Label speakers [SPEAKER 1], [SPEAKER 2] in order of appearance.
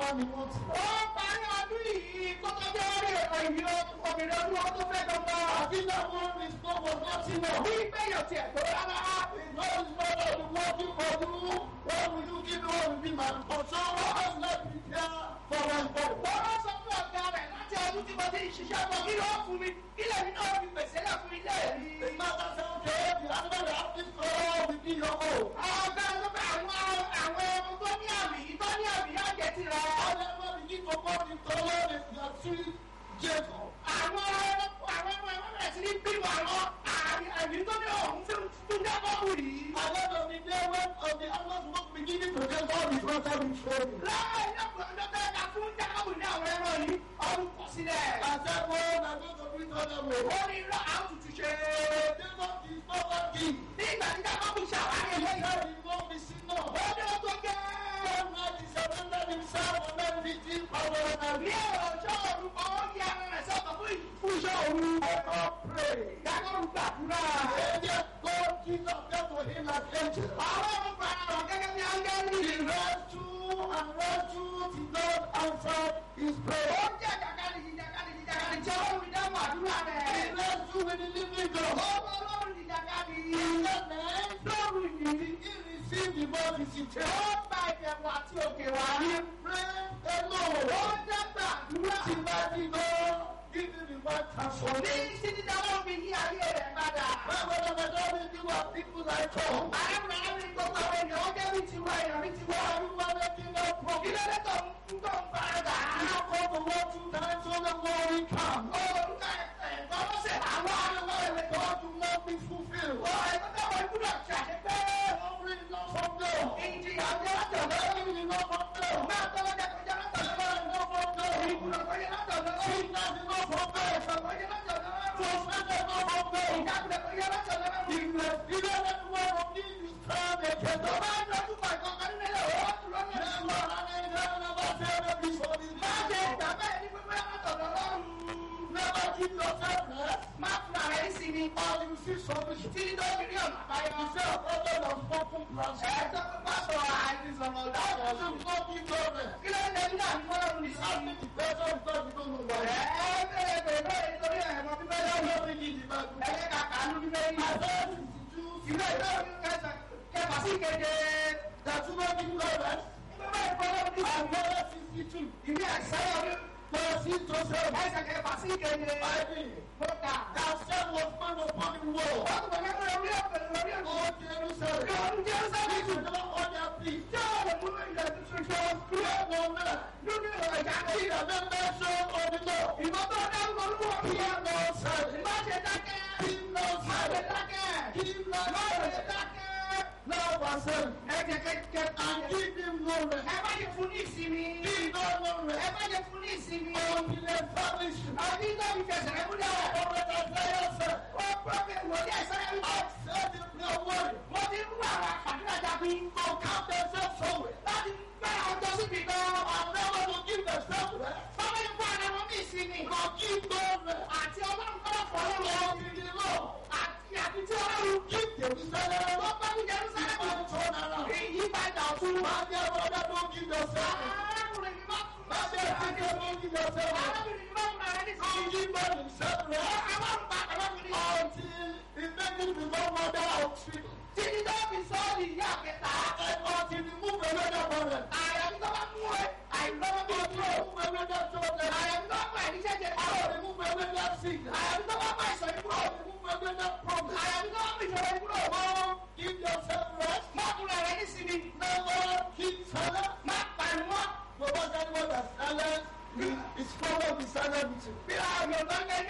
[SPEAKER 1] ni wọ́n ti.
[SPEAKER 2] ó parí ọdún yìí kó tó dé orí ẹ̀rọ ìbí obìnrin ọdún ọdún tó fẹ́ gbọ́ngàn.
[SPEAKER 1] àbí náà wọ́n ní sọ́wọ́ láti náà.
[SPEAKER 2] bí gbẹ̀yọ̀ tiẹ̀ tó rárá.
[SPEAKER 1] ìjọ ìgbọ́dọ̀ ni wọ́n ti kọjú wọ́n mú yú kí ni wọ́n bí màá ọ̀ṣọ́ wọn láti jẹ́ fọwọ́ ìbọ̀.
[SPEAKER 2] wọ́n rán sọ fún ọ̀gá rẹ̀ láti ọdún tí mo ti ń ṣiṣẹ́ bọ̀ kí ló fún mi kí lèmi náà fi pèsè lẹ̀ fún ilé mi.
[SPEAKER 1] ìgbàgbọ́ sọ pé the animal have this all with me your own.
[SPEAKER 2] ọ̀gá ló bá àwọn àwọn ẹran tó ní àmì yìí tó ní àmì yá jẹ ti rẹ̀.
[SPEAKER 1] However, begin to go into Lord is your tree, Jacob.
[SPEAKER 2] àwọn ẹran àwọn ẹran ẹran bẹ̀rẹ̀ sí ní bímọ àwọn àmì àmì tó ní ọ̀hún tó tún jábọ̀ wù yìí.
[SPEAKER 1] And then on the day when of the animals was beginning to get all the water in training.
[SPEAKER 2] láàyè ọ̀pọ̀ ọjọ́ bẹ́ẹ̀ ká fún jábọ̀ ní àwọn ẹran yìí ọdún pọ̀ sílẹ̀.
[SPEAKER 1] I said, oh, I'm going to bring other way.
[SPEAKER 2] ó ní irọ́ àwọn tuntun ṣe.
[SPEAKER 1] Jacob is not working.
[SPEAKER 2] ní ìgbà tí jábọ̀ ṣàwárí
[SPEAKER 1] He
[SPEAKER 2] eléyìí.
[SPEAKER 1] said he won't be seen now.
[SPEAKER 2] ó ní ó tó gẹ́.
[SPEAKER 1] One man he surrendered himself and then beating power and
[SPEAKER 2] ní ọjọ́ orúkọ ó yí ara rẹ̀ sọ́kọ̀ fún ìfúnṣọ́ òru.
[SPEAKER 1] God pray.
[SPEAKER 2] jábọ̀ gbàdúrà.
[SPEAKER 1] Angel God Jesus came to him like angel.
[SPEAKER 2] àwọn ọmọ gbàdúrà rọ̀ gẹ́gẹ́ bí áńgẹ́lì.
[SPEAKER 1] He ran through and ran through did not answer his
[SPEAKER 2] ó
[SPEAKER 1] prayer.
[SPEAKER 2] jẹ́ jàkadì jàkadì jàkadì tí ọlọ́run fi dáhùn àdúrà
[SPEAKER 1] He
[SPEAKER 2] rẹ̀.
[SPEAKER 1] ran through with the living God.
[SPEAKER 2] ọmọ ọlọ́run ti jàkadì.
[SPEAKER 1] In the name
[SPEAKER 2] lọ́run yìí.
[SPEAKER 1] he received the more
[SPEAKER 2] ó
[SPEAKER 1] visitation.
[SPEAKER 2] gba ìbẹ̀wò àti òkè wá.
[SPEAKER 1] He prayed
[SPEAKER 2] ó
[SPEAKER 1] alone.
[SPEAKER 2] dẹ́gbà àdúrà.
[SPEAKER 1] Tí bá ti lọ, give him the one
[SPEAKER 2] ní
[SPEAKER 1] transformation.
[SPEAKER 2] títí dáwọ́ fi yí ayé rẹ̀ padà.
[SPEAKER 1] Báwo ni ọmọ ẹ̀dọ́ mi bí wà people like Tom?
[SPEAKER 2] arákùnrin arákùnrin gbogbo àwọn ènìyàn ó jẹ́ bí tiwa èèyàn bí tiwa.
[SPEAKER 1] Everyone making no
[SPEAKER 2] kí
[SPEAKER 1] progress.
[SPEAKER 2] ló dé tó ń tó ń faradà.
[SPEAKER 1] Now come the one two times so the glory come.
[SPEAKER 2] orúkọ ẹ̀kọ́ lọ́sẹ̀ àwọn àwọn ẹ̀rẹ̀ tó.
[SPEAKER 1] God will not be fulfilled.
[SPEAKER 2] ó ẹ̀kọ́ tó wọ ìkúdọ̀ ṣàṣepẹ́.
[SPEAKER 1] Glory is not from God.
[SPEAKER 2] ìjìyà ọjọ́ látọ̀dọ̀.
[SPEAKER 1] Glory is not from God.
[SPEAKER 2] máa tọ́wọ́ jẹ́ kọjá látọ̀dọ̀.
[SPEAKER 1] Glory is not from God.
[SPEAKER 2] ìkúdọ̀ kọjá látọ̀dọ̀.
[SPEAKER 1] Sickness is not from God.
[SPEAKER 2] ẹ̀fọ́ kọjá látọ̀dọ̀.
[SPEAKER 1] Frustration is not from God.
[SPEAKER 2] ìjákulẹ̀ kọjá látọ̀dọ̀.
[SPEAKER 1] Sickness, even when one of these is trying to get
[SPEAKER 2] tó
[SPEAKER 1] up.
[SPEAKER 2] bá ń dojú kọ ìkọ̀kan nílẹ̀ ó dúró ní ẹ̀sùn.
[SPEAKER 1] Never have any never said that before.
[SPEAKER 2] má ṣe ìgbà bẹ́ẹ̀ ní pípẹ́ látọ̀dọ̀ lọ́rùn.
[SPEAKER 1] Never give yourself rest.
[SPEAKER 2] má fún ààrẹ ní sinmi.
[SPEAKER 1] Or you see solution.
[SPEAKER 2] títí tó fi rí ọ̀nà àbáyọ.
[SPEAKER 1] You say a problem of spoken plans.
[SPEAKER 2] ẹ̀ẹ́dọ́ pásọ̀ àìsàn
[SPEAKER 1] That
[SPEAKER 2] ọ̀dọ́.
[SPEAKER 1] doesn't not give you rest.
[SPEAKER 2] kí ló ń lé nígbà tí wọ́n lọ́rùn ní
[SPEAKER 1] You
[SPEAKER 2] sí.
[SPEAKER 1] ask me the question because you don't know why.
[SPEAKER 2] ẹ̀ẹ́ bẹ̀rẹ̀ bẹ̀rẹ̀ nítorí ẹ̀mọ́ bíbẹ́
[SPEAKER 1] I
[SPEAKER 2] lọ́rùn.
[SPEAKER 1] don't read the Bible.
[SPEAKER 2] ẹ̀yẹ kàkà ló bíbẹ́ yìí.
[SPEAKER 1] I don't read the Jews.
[SPEAKER 2] ìwé ìdọ́rùn kẹsàn kẹfà sí keje.
[SPEAKER 1] That you don't give you rest.
[SPEAKER 2] ìgbẹ́ ìfọwọ́ ní
[SPEAKER 1] Isaiah 62.
[SPEAKER 2] ìwé àìsàn ọdún.
[SPEAKER 1] Verse 6 to 7.
[SPEAKER 2] ẹsẹ̀ kẹfà sí keje.
[SPEAKER 1] Bible.
[SPEAKER 2] mo kà.
[SPEAKER 1] Thou shalt was found upon the wall.
[SPEAKER 2] wọ́n tún bọ̀ lọ́wọ́ orí ọ̀pẹ̀ lórí ọ̀pẹ̀.
[SPEAKER 1] O Jerusalem.
[SPEAKER 2] Ọdún Jerusalem.
[SPEAKER 1] This is not on their feet.
[SPEAKER 2] Yóò lè mú ilẹ̀ tuntun ṣe
[SPEAKER 1] Fear no man.
[SPEAKER 2] lórí ọ̀rọ̀ ìjà kí
[SPEAKER 1] He that made mention of the Lord.
[SPEAKER 2] ìmọ̀tò dárúkọ olúwo kí ẹ
[SPEAKER 1] Fear no silence.
[SPEAKER 2] má ṣe dákẹ́
[SPEAKER 1] Keep no
[SPEAKER 2] má ṣe
[SPEAKER 1] silence.
[SPEAKER 2] dákẹ́
[SPEAKER 1] Keep no
[SPEAKER 2] má ṣe
[SPEAKER 1] silence.
[SPEAKER 2] dákẹ́.
[SPEAKER 1] Now verse 7.
[SPEAKER 2] ẹ jẹ́ kẹ́kẹ́
[SPEAKER 1] And give him no rest.
[SPEAKER 2] ẹ má ṣe fún ní ìsinmi
[SPEAKER 1] Give no no
[SPEAKER 2] ẹ
[SPEAKER 1] rest.
[SPEAKER 2] má ṣe fún ní ìsinmi
[SPEAKER 1] Until establish you.
[SPEAKER 2] àbí tó fi fẹsẹ̀ rẹ múlẹ̀
[SPEAKER 1] Prophet Isaiah said.
[SPEAKER 2] ó pọ́fẹ́ wọlé ẹ̀sẹ̀ rẹ múlẹ̀
[SPEAKER 1] I've said it no word.
[SPEAKER 2] mo ti ń wá àwọn àfàdúrà jábí
[SPEAKER 1] To count themselves somewhere.
[SPEAKER 2] láti gbé àwọn tó síbi gan
[SPEAKER 1] And never to give themselves rest.
[SPEAKER 2] báwo ni fún àwọn ọmọ mi ìsinmi
[SPEAKER 1] But give no rest.
[SPEAKER 2] àti ọlọ́run kọ́ fọ́ lọ́wọ́
[SPEAKER 1] Until the Lord.
[SPEAKER 2] àti àti tí ọlọ́run
[SPEAKER 1] Give Jerusalem.
[SPEAKER 2] tó bá ní Jerusalem
[SPEAKER 1] And turn around.
[SPEAKER 2] ìyípadà ọ̀tún.
[SPEAKER 1] My dear brother, don't give yourself rest.
[SPEAKER 2] arákùnrin mi má fún
[SPEAKER 1] My dear sister, don't give yourself rest.
[SPEAKER 2] arábìnrin mi má fún ara ní
[SPEAKER 1] Don't
[SPEAKER 2] sí.
[SPEAKER 1] give man himself rest.
[SPEAKER 2] àwọn ọ̀pá arábìnrin mi.
[SPEAKER 1] Until he make it become mother of children.
[SPEAKER 2] títí tó fi sọ́ọ̀lì ìyá kẹta.
[SPEAKER 1] And until he move away that parent.
[SPEAKER 2] àyàfi tó bá mú ẹ àìlọ́wọ́ bí
[SPEAKER 1] Until
[SPEAKER 2] ojú
[SPEAKER 1] he
[SPEAKER 2] ò.
[SPEAKER 1] move away that children.
[SPEAKER 2] àyàfi tó bá ẹni jẹjẹ.
[SPEAKER 1] Until he move away that sickness.
[SPEAKER 2] àyàfi tó bá bá ìsọ̀ yìí kúrò.
[SPEAKER 1] Until he move away that problem.
[SPEAKER 2] àyàfi tó bá bá ìsọ̀rọ̀ yìí kúrò.
[SPEAKER 1] Don't give yourself rest.
[SPEAKER 2] má fún ara ní sinmi.
[SPEAKER 1] Never keep silent.
[SPEAKER 2] má pariwo.
[SPEAKER 1] No matter what the silence, is follow the silent with you.
[SPEAKER 2] bí a yọ̀ lọ́gẹ́